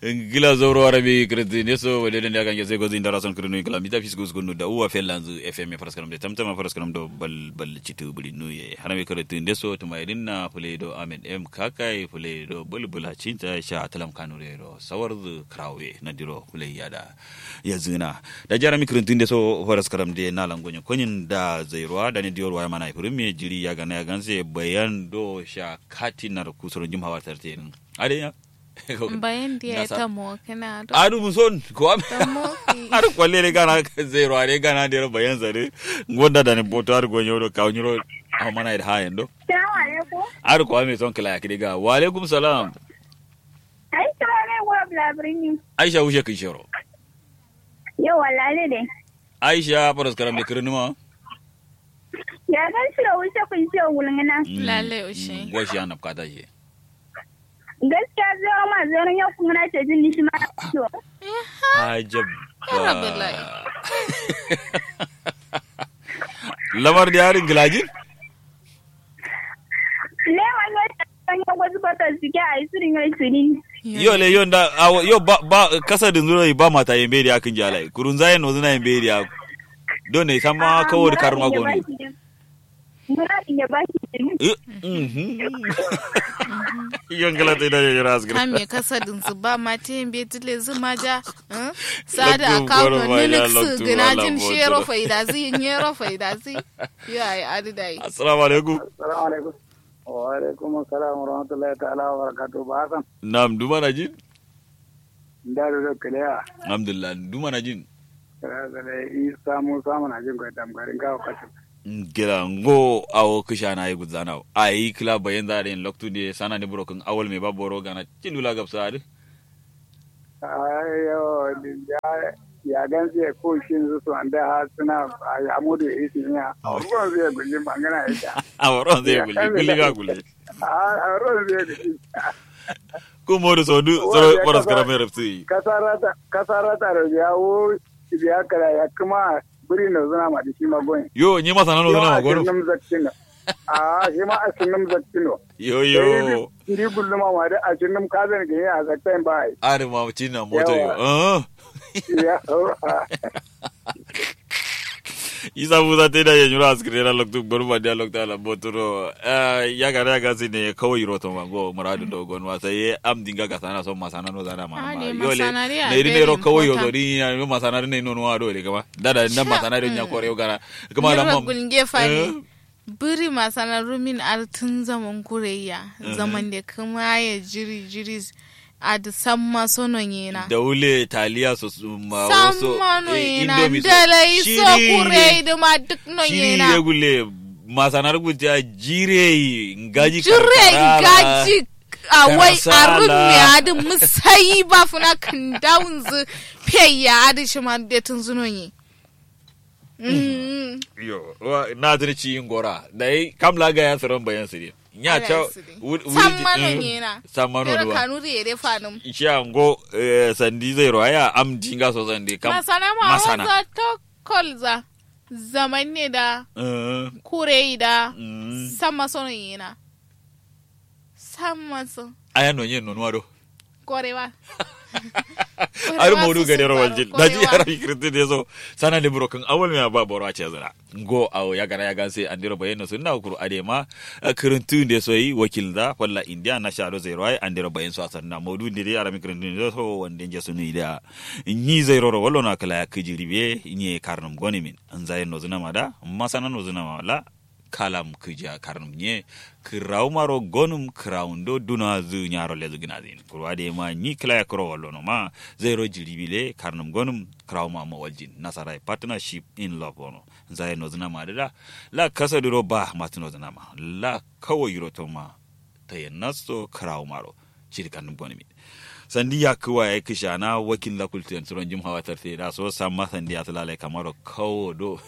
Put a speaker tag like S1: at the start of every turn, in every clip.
S1: gila zoro arabi kredi neso wede den daga ngese gozi ndara son krenu gila mita fisgo zgo no da uwa felanzu fm faraskaram de tamtama faraskaram do bal bal citu buli nuye harami kredi neso to mai dinna fule do amen em kakai fule do bulbula cinta sha talam kanure ro sawarzu krawe na diro fule yada yazuna da jarami kredi neso faraskaram de na langonyo konyin da zairwa da ne diyor waya mana ifurumi jiri ya gana ya ganse bayan do sha katinar kusurin jimhawa tartenin ade
S2: bayan da ya ta mo kana do
S1: adu muson ko am
S2: ta mo
S1: ar kwalle re gana zero are gana de bayan zare gonda da ne boto ar go nyoro ka nyoro a mana da hayen do
S3: Salamu alaikum.
S1: ar ko ame son kala yakide ga wa alaikum salam
S3: Ai, kira ne wa blabirin
S1: aisha ushe kin shoro
S3: Yau wallahi ne.
S1: aisha paras karam de kirnuma
S3: Ya gan shi da wuce kun ce wulngana.
S2: lalle ushe
S1: go shi anap kata je
S3: Gaskiya zai ma zai yau kun na ce jin shi ma ciwo.
S1: ajab
S2: Alhamdulillah.
S1: lamar da yarin gilajin
S3: Le wani wata kan yau wasu bata suke a yi sirin yau sirin.
S1: yo le yo nda awo- yo ba ba kasa din zuro ba mata yembe dia kin jala kurun zayen no zuna yembe dia do ne sama kawo da karma goni
S3: Muradin ya ba shi jini.
S1: yon kala te da yara asgra
S2: kame kasadin su ba ma te yin betile zuma ja eh? sada
S1: Loktu
S2: akawo
S1: goro ma ya
S2: ninik su
S1: loktu
S2: gina
S1: wala
S2: jin
S1: boto.
S2: shero faida zi yin yero faida zi yo ai adi dai
S1: assalamu alaikum
S4: Assalamu alaikum. Wa alaikum assalam wa rahmatullahi ta'ala wa barakatuh. Ba Hassan,
S1: nam duma na jin
S4: da da kaleya.
S1: alhamdulillah duma na jin
S4: Kira da Isa Musa mana jin kai tamgarin kawo kacin.
S1: gira ngo awo kisha na yi gudzana ayi kila bayan da den loktu de sana ne broken awol me baboro gana cilula gabsa ade
S4: Ayo, ya ya gan sai ko shin su su anda ha suna a amudu isi ne. A ruwan zai gulli magana ita.
S1: aworo zai gulli gulli ga gulli
S4: A ruwan zai gulli.
S1: ko modu so du
S4: Wa
S1: so
S4: ya
S1: paras
S4: kafa-
S1: kara me rafsi
S4: Kasarata kasarata da yawo ya kara ya kuma biri na zuna ma da shi magoyin.
S1: yo nyi masa nano zana magoro
S4: Yawa a sunan zaktino. A shi ma a sunan zaktino.
S1: yo yo
S4: Iri gulluma ma da a sunan kazan gani a zaktain ba ai.
S1: are ma cinna moto yo
S4: Yawa.
S1: ah
S4: Ya
S1: isa buza te da yenyura askrera loktu gorba dia lokta la botoro eh ya ga ga sine kawai roto mango muradu do gon wasa ye am dinga ga sana so masana no zana ma
S2: Ah,
S1: ma
S2: ne
S1: yole
S2: masana ri a
S1: ne ri ne
S2: very
S1: ro kawai yo
S2: important.
S1: ri ya no masana ri ne no no ado le kama dada na masana ri nya kore gara kama la
S2: Yara
S1: mam
S2: gulge
S1: Eh?
S2: fani biri masana rumin artun zaman kureya zaman da kuma ya jiri jiri a da samma sono yena
S1: da wule taliya so su ma waso
S2: samma no
S1: eh,
S2: yena
S1: indomie so
S2: dalai so
S1: shiri-
S2: kurei da ma duk no
S1: shiri
S2: yena
S1: ye gule masana ri guja jire ngaji
S2: jire
S1: karkara.
S2: gaji a wai a
S1: Karasala.
S2: rumme adi musayi ba funa kan dawun zu peya adi shi ma da tun zuno yi Mm.
S1: yo wa na tuni ci yin gora da yi kam laga ya tsaron bayan su ne ya
S2: Ala
S1: ta
S2: ya siri. Sammano nyena.
S1: sammano
S2: Yara
S1: duwa
S2: kanuri ya defa num.
S1: isha ngo eh, sandi zai roya am jinga so sandi kam
S2: Masana ma
S1: masana
S2: waza to kolza. Zaman ne da
S1: Eh,
S2: kure da
S1: mm.
S2: sama sono yena. Sama so.
S1: aya no yin nonwa do
S2: Korewa.
S1: ar modu ga dero waljil da ji
S2: Korewa.
S1: yara kirti de so sana de broken awol me ba boro a ce zara ngo awo ya gara ya ganse andiro bayeno sun na kuru ade ma kirintu de so yi wakil da walla india na sha do zai roya andiro bayen so asan na modu de yara mi kirintu de so wande je sunu ida ni zai roro wallo na kala ya kijiri be ni karnum goni min an zai no zuna mada masana no zuna mala kalam kija karnum nye kiraw maro gonum kirawndo duna zu nyaro lezu ginazin kurwade ma ni kila ya kuro wallo no ma zero jiribile karnum gonum kiraw ma ma waljin nasarai partnership in love wono zai no zuna ma da la kasa duro ba matino zuna ma la kawo yuro to ma tayennasto kiraw maro shiri karnum gonimi sandi ya kuwa ya kisha na wakil la kultiyan suron jim hawa tarte da so samma sandi ya tulale kamaro kawo do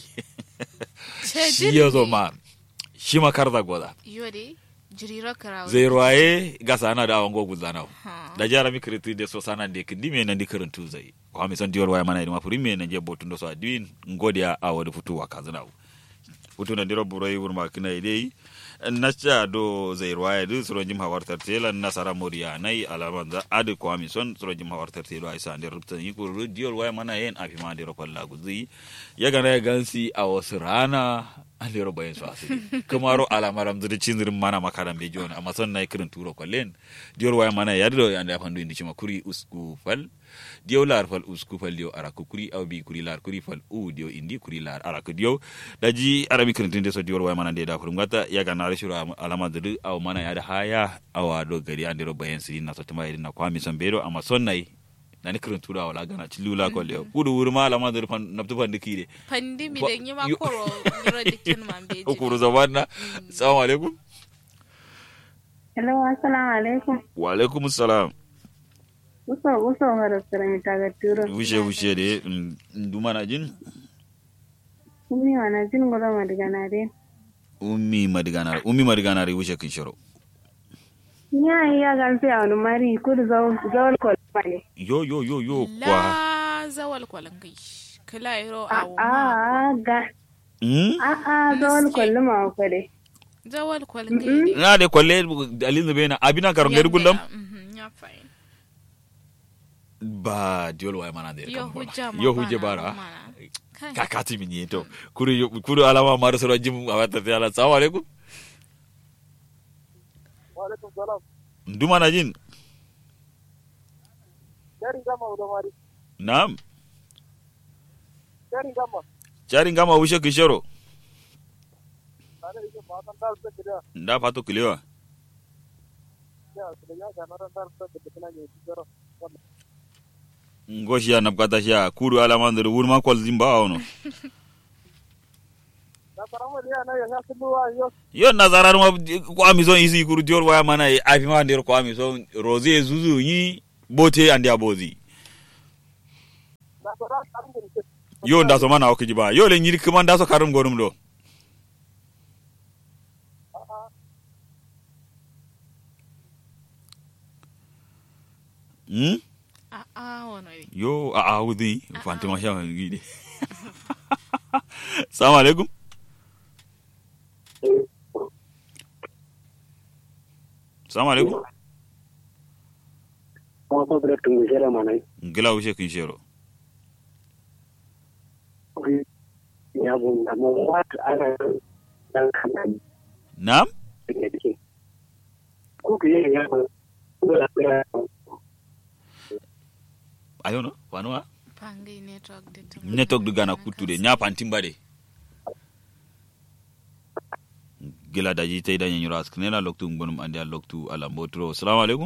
S2: Ce
S1: shi ya zo ma shi makar da goda
S2: Yode. Jiriro karawa.
S1: zai ruwaye ga sana da awon gogu zanau
S2: Ha.
S1: da jara mi kiriti de so sana de kindi me nan di kirintu zai ko mi son diyor waya mana ma furi me nan je botun do so adin ngodiya a wadi futu wa kazanau futu na diro buroi wurma kina idei nasha do zai ruwaya du suro jim hawar tartela nasara moriya nai alaman za adu kwami son suro jim hawar tartela isa ande rubtan yi kuru diol waya mana yen afi ma de rokon lagu zi ya gana ya gansi a wasu rana ande ro bayan su asiri kamaro alamaram zuri cinzirin mana makaran be jona amma son nai kirin turo kollen diol waya mana ya do ande afandu indi chima kuri usku fal diyo lar fal usku fal diyo araku kuri aw bi kuri lar kuri fal u diyo indi kuri lar araku diyo daji arabi kirin so diyo waya mana de da kurum gata ya gana rashiro alama dudu aw mana ya da haya awa do gari ande ro bayan siri na sotima idin na kwami san bero amma son nai nani kirin tura wala gana cilula ko le kudu wuri ma alama dudu fan nabtu fan dikire
S2: pandi mi
S1: Wa-
S2: da yi ma
S1: yo-
S2: koro yoro dikin man beji
S1: okuru zamanna assalamu alaikum
S3: Hello, assalamu alaikum.
S1: wa alaikum assalam
S3: Uso uso hara sarami taga turo.
S1: wushe wushe de mm, nduma na jin
S3: Kumi wana jin gura madigana de.
S1: ummi madiganar ummi madiganar wushe kin shiro
S3: Nya iya gansi a wani mari kudu zawal kwalma ne.
S1: yo yo yo yo kwa
S2: la zawal kwalangai kala yoro
S3: A
S2: awo
S3: a
S2: ma
S3: ga
S1: mm
S3: a a zawal kwalma ko de.
S2: zawal kwalangai ne
S1: na de kwalle dalil da bena abina karon gari gullam
S2: Mhm, ya fa'in
S1: ba diol waya mana de
S2: yo hujja ma
S1: yo hujje
S2: bana,
S1: bara
S2: mana. Kai.
S1: kakati min yeto kuru yo- kuru alama mar soro jim awata te ala assalamu alaikum
S4: Walaikum salam.
S1: nduma na jin
S4: Dari gama udah mari.
S1: nam
S4: Dari gama.
S1: cari ngama wushe kin shiro
S4: Ada itu matan dal se kira.
S1: nda fato kilewa
S4: Ya, sudah ya kana ran dal se kira ni kira.
S1: ngoshi ya napkata sha kuru alama ndir wurma kol zimba ono
S4: Na paramo dia na ya sulu yo.
S1: yo nazarar ma kwami son isi kuru diol waya mana e afi ma ndir kwami son rose zuzu yi bote andi abozi
S4: Na para kan ni.
S1: yo nda so mana okiji ba yo le nyiri kuma nda so karum gonum do hmm
S2: a a wani ne
S1: yo a a wudi fantima sha gidi assalamu alaikum assalamu alaikum
S5: kuma ko bra tungu jera manai
S1: ngila wushe kin shero
S5: ya bun da mo wat ana dan kan
S1: nam
S5: da dike ko ke ya ba ko da bra
S1: ayo no wanwa
S2: pangai network da tun
S1: network du gana kuttude nya pantimba de gila daji tay dañe ñuro asknena loktu ngonum andi a loktu ala mbotro assalamu alaikum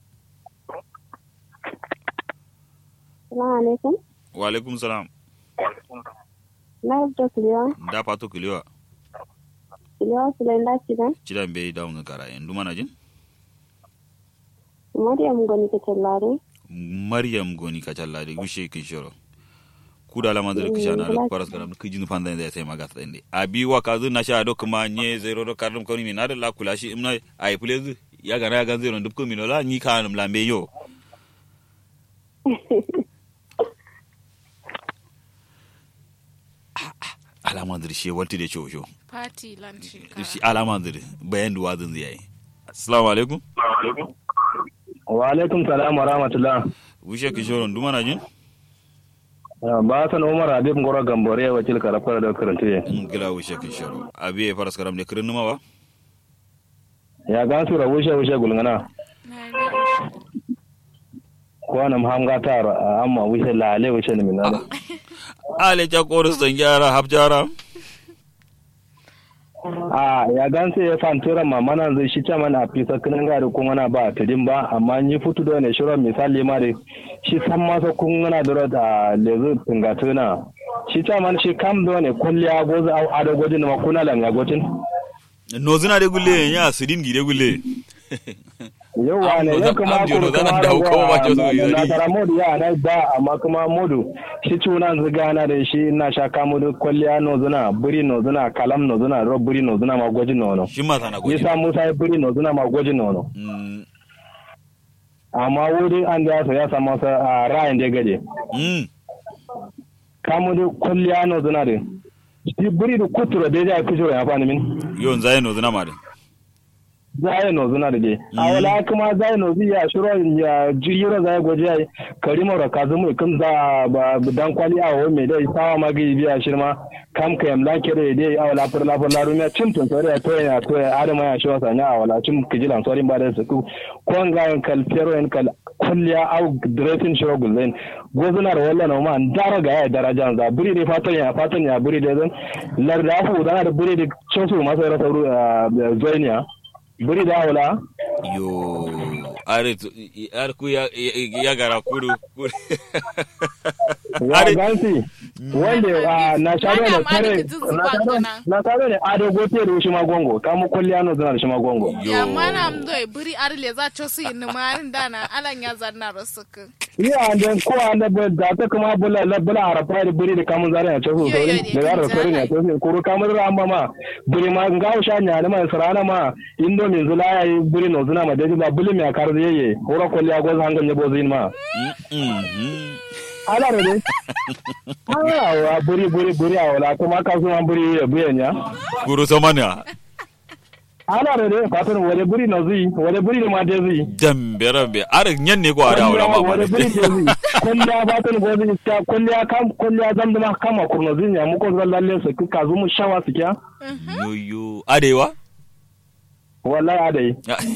S3: Assalamu alaikum.
S1: wa alaikum salam
S3: Na yabda kuliwa.
S1: nda pato kiliwa
S3: Kuliwa sulain da cidan.
S1: cida be dawnga kara en dumana jin
S3: Maryam goni ke tallare.
S1: maryam goni kacallade wishe kin shoro kuda la mandre kishana ala paras garam kijinu panda inde tay magas inde abi wakazu na sha do kuma nye zero do kardum koni mi nade la kulashi imna ay please ya gana ya gan zero ndub ko mi no la ni kanum la mbe yo alamandir shi walti de chocho
S2: party lunch
S1: shi alamandir bayan duwa zan zai assalamu alaikum
S5: wa alaikum salam wa rahmatullah
S1: wishe kishoro dumana jin
S5: ba san umar habib ngoro gambore wakil karafar da karante
S1: ngila wishe kishoro abi e faras karam de kirin numa ba
S5: ya ga su rabu she wushe gulngana
S2: na ga
S5: ko nam hamga tar amma wushe lale wushe ne minana
S1: ale ja koris dan gyara hab jara
S5: a ya gansu ya fantura ma mana zai shi ta mana fisa kinan gari kun wana ba tudin ba amma ni futu da ne shirin misali ma da shi san masa kun wana da da lezu tingatuna shi ta man shi kam da ne kulliya gozu au ada gojin ma kuna langa gojin
S1: no zina de gulle ya sidin gide gulle
S5: yawa ne
S1: Am-
S5: ya kuma
S1: am jono
S5: kuru
S1: zanan
S5: kuma
S1: da hukuma ba ce su yi
S5: na
S1: zari.
S5: tara modu ya na da amma kuma modu shi tunan ziga na da shi na sha kamudu kulliya no zuna buri no zuna kalam no zuna ro buri no zuna ma gojin no no
S1: shi ma sana goji
S5: Isa Musa ya buri no zuna ma gojin no no
S1: mm
S5: amma wurin an da ya ya samu sa a ra'ayin da gaje
S1: mm
S5: kamu da kulliya no zuna da shi buri da kutura da ya kushura ya fani min
S1: yo nzaye no zina ma de
S5: zai no zuna da dai a wala kuma zai no zai ya shiro ya jiro zai goje ai karimo ra kazumu kun za ba dan kwali a wo me dai sawa magi biya shirma kam ka yam lake da dai a wala fur la fur la rumiya cin tun sore to ya to ya adama ya shi wasa a wala cin kijilan sore ba da su ko ga kal fero en kal kulliya au dressing shiro gulzen gozunar wallan ma dara ga ya daraja za buri ne fatan ya fatan ya buri da zan larda fu da da buri da chosu masa rasa zoiniya buri da wala
S1: yo are to- i- ar ku ya ya ya gara kuru kuru
S5: ya
S1: are
S5: gansi wanda a na shaɗo
S2: Ana
S5: da
S2: ma
S5: tare
S2: da jin zuba
S5: na shaɗo-
S2: gona.
S5: na shaɗo da ado gote da shi magongo kamu kulliya no zana da shi magongo
S2: ya mana mdo e buri arle za cho su yin marin dana alan ya zanna rasuku
S5: ni a da ko an da ba- da ta kuma bula la bula harafa da buri da kamun zara ya chosu
S2: Yo, yo,
S5: sauri
S2: ne,
S5: da zara
S2: kan
S5: sauri ya
S2: zara.
S5: chosu kuru kamun ra amma ma buri ma ngawo sha nya ne ma sarana ma indo min zula ya yi buri no zuna ma da ba buli me akar da yeye hora kulliya goz hangan ne bozin ma
S1: Mhm.
S5: ala da dai ah buri buri buri a wala kuma ka so an buri ya buyan ya
S1: kuru somania
S5: ana da dai fatan wale buri na zui wale buri ne ma dai zui
S1: dambe rambe are nyen ne ko ada wala ma
S5: wale buri dai zui kulliya fatan gozi ta kulliya kam kulliya zan da kama kurna zui ya muko zan lalle su ka zu mu shawa su kya
S1: yo yo arewa
S5: wallahi adai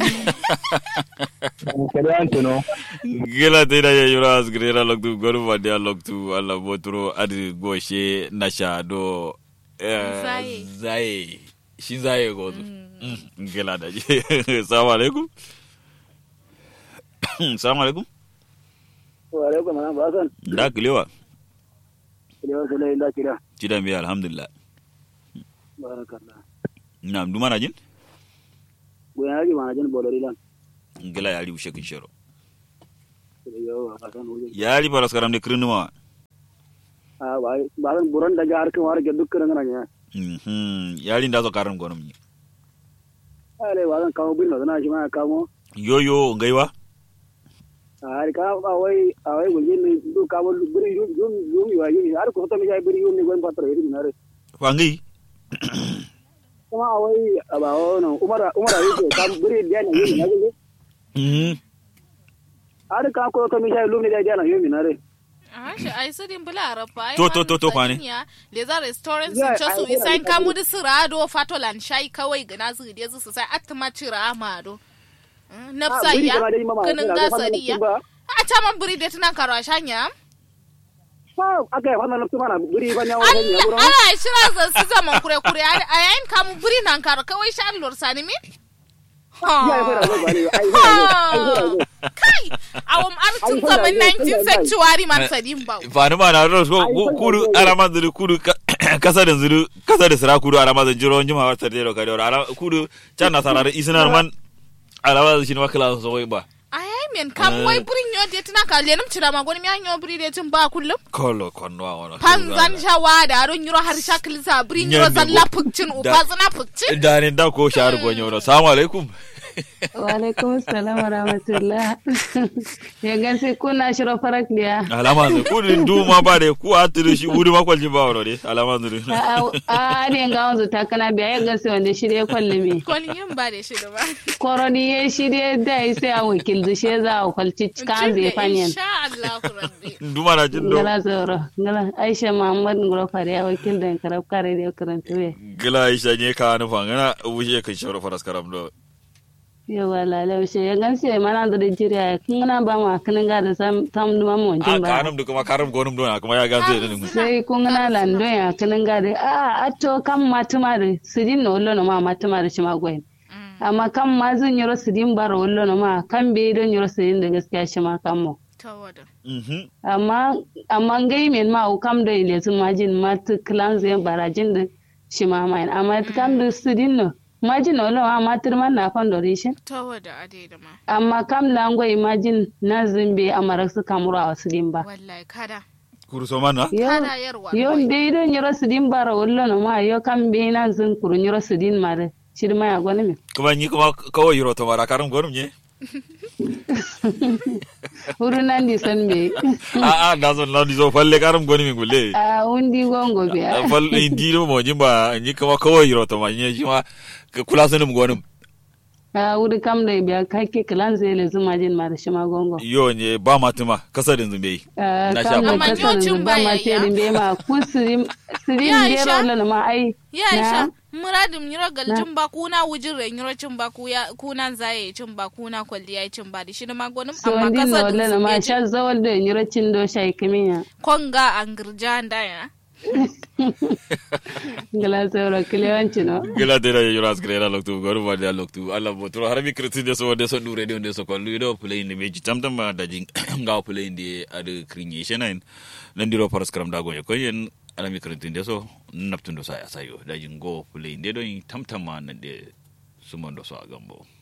S5: kada an tuno
S1: gila te da ya yura asgrera loktu goru vadia loktu ala botro adi goshe nasha do eh,
S2: Zaye.
S1: zaye shi zaye gozu Mm, gila da je assalamu alaikum assalamu alaikum
S4: wa alaikum salam ba san
S1: da kilewa
S4: kilewa sai da kira
S1: cidan biya alhamdulillah
S4: barakallah
S1: na duma na jin
S4: goyan yaji ma jin bolori lan
S1: gila ya ri ushe kin shero
S4: yo ba san wuje
S1: ya ri paras karam de krinuma
S4: a ba ba san buran daga harkan war ga dukkan ngana ne
S1: mhm ya ri ndazo karam gonum ni
S4: ale ba san kawo bin na shi ma kawo
S1: yo yo ngaiwa
S4: har ka a wai a wai gulje ne du ka wal buri yum yum yum yi wayi har ko to mi jai buri yum ne gon patro yiri na re
S1: fangi
S4: kuma a wai a ba wono umara umara yake ka buri da ne yiri na gulje
S1: mhm
S4: har ka ko to mi jai lum ne da na yumi na re
S2: Ashe ai su din bula rafa ai
S1: To, to, to, to, kwane.
S2: le za restaurant
S4: Yeah,
S2: su cho su
S4: ai,
S2: isan
S4: ai,
S2: kamu da sirado fatolan shai kawai gana su de su sai atma cira amado nafsa
S4: buri
S2: ya
S4: kama dai mama,
S2: kanin
S4: ina
S2: ga
S4: ga fannin
S2: sariya
S4: ba.
S2: a ta man buri da tunan karo shanya
S4: fa aka yi wannan nafsu mana buri fa ne wannan ya
S2: Allah
S4: buro
S2: Allah shira za su zaman kure kure a yayin kamu buri nan karo kawai shan lor sani mi
S4: ya yi fara zo ba ne ai fara zo
S2: kai awam an tun
S4: Ai,
S2: zaman
S4: ai,
S2: 19
S4: ai,
S2: sanctuary man sadin ba
S1: fani ma na ro ko
S4: Ai,
S1: ku-
S4: ai,
S1: kudu
S4: ai, ai.
S1: arama zuru kudu ka- kasa da zuru kasa da sira kudu arama da jiro njuma wata dero ka dero ara kudu can na sarare isinar man arama da shi ne wakala so wai ba
S2: ai men kam wai burin yo de tunan ka lenum cira ma goni mi an yo buri de tun ba kullum
S1: kolo konno wa wona
S2: panzan shawa da ron yuro har shakil sa burin yuro
S1: Nyande
S2: zalla
S1: go-
S2: pukcin
S1: da-
S2: uba zana pukcin
S1: da ne da ko shahar gonyo no assalamu alaikum
S6: Walaikum salam wa rahmatullah. Ya gansi kuna shiro farak dia.
S1: alama zuru kudu du ma ba de ku aturu shi udu ma kwalji ba wono de alama zuru
S6: A a ne ga wanzu takana biya ya gansi wanda shi dai kwalle me.
S2: koni yin ba da shi da ba
S6: Koroni ya shi dai da ya sai a wakil da shi za a kwalci kan zai fanyen.
S2: insha Allah rabbi
S1: du ma na jin do
S6: Ngala zoro. Ngala Aisha Muhammad Ngoro Fare ya wakil da karab kare da karanta we.
S1: gila isha ne ka nu fangana wuce kan shoro faras karam do
S6: Yawa lalau shi ya gansi ya mana da jiriya kun na ba ma kanin ga da sam tam duma mu
S1: a
S6: jin ba.
S1: kanum du kuma karam gonum do na kuma ya ganze da ni
S6: sai kun na lando ya kanin ga da a atto kam matuma da sidin no lo no ma matuma da shi ma goyin. amma kan ma zan yi rasidin bara wallo na ma kan bai don yi rasidin da gaskiya shi ma kan mu
S2: tawada
S1: mhm
S6: amma amma gai men ma u kam da ile sun majin ma tu klan zai barajin da shi ma mai amma kan da sidin no majin wallo ma ma tur man na fan dorishin
S2: tawada ade da ma
S6: amma kam lango imagine na zimbe amara su kamura a sidin ba
S2: wallahi kada
S1: kuru so mana
S6: yo
S2: kada yarwa
S6: yo bai don yi rasidin bara wallo na ma yo kan bai na zin kurun yi rasidin ma da shi ma ya gwani mi
S1: kuma ni kuma kawai yiro to mara karam gonum ne
S6: huru nan di san bai
S1: a a da zo na di zo falle karam goni min gulle
S6: a wundi gongo biya
S1: falle indi do mo jimba ni kuma kawai yiro to ma ni shi ma ka kula sunum gonum
S6: a wuri kam da biya kake kilan zai le zuma jin ma da shi ma gongo
S1: yo ne ba matuma kasa din zumbe
S6: Ah,
S1: Na
S6: kam
S1: sha
S6: da
S2: Amma
S6: kasar
S2: yocin
S6: zuba
S2: baya
S6: ma
S2: ya.
S6: ce din be ma ku sirim sirim
S2: Ya,
S6: be
S2: Aisha?
S6: rola ma ai
S2: ya isha
S6: na
S2: muradin nyiro galjin ba kuna wujin re nyiro cin ba ku ya kuna zaye cin ba kuna kwalliya cin ba da shi na magonin
S6: so
S2: amma
S6: ndin
S2: kasa
S6: rola
S2: din
S6: ma
S2: su
S6: sha zawal da nyiro cin do shai kiminya
S2: konga an girja da ya
S6: ngala sawra kilewanci no
S1: gila dera yo ras grela loktu goru ba da loktu alla botro harbi kriti de so de so dure de de so ko ludo play ni meji tamtam ma da jing ngaw play ndi adu kringi shenain nandiro paras kram da go ko yen ala mi kriti de so naptundo sa ya sayo da jing go play ndi do tamtam ma nande sumondo so agambo